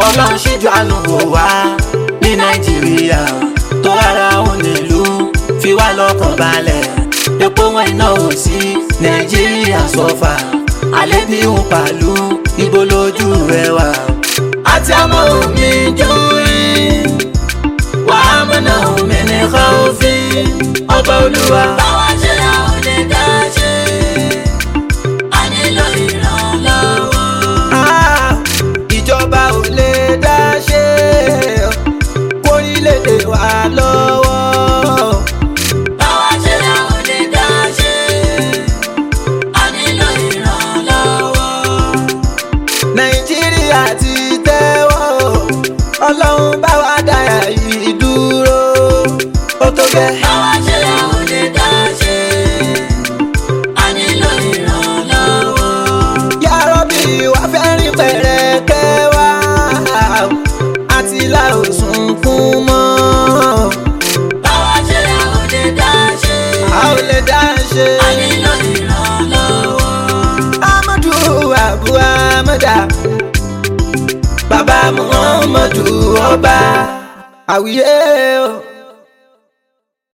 ọlọ́run ṣíjú àánú wò wá ní nàìjíríà tó rárá òun nílùú fi wá lọ́kàn balẹ̀ epo wọn iná ò sí nàìjíríà sọ́fà alẹ́ bí òun pàlú ibo lójú rẹ wà. àti àmọ́ omi jórí wàá mọ̀nà omi ní káwọ́fì ọba olúwa. báwa ṣe la ò lè dá ṣe a nílò ìrànlọ́wọ́. Ah, ìjọba ò lè dá ṣe kórílẹ̀-èdè wa lọ́wọ́. báwa ṣe la ò lè dá ṣe a nílò ìrànlọ́wọ́. nàìjíríà ti tẹ́wọ́ ọlọ́run bá wa dára yìí dúró ó tó gẹ́. báwa ṣe la ò lè dá ṣe a nílò ìrànlọ́wọ́. yàrọ́bì wá fẹ́ rìn pẹ̀rẹ̀kẹ́ wá àti la ò sunkún mọ́ báwa ṣe la ò lè dá ṣe a ò lè dá ṣe. a nílò ìrànlọ́wọ́. amadu abu amada baba muhammadu ọba àwíyé o.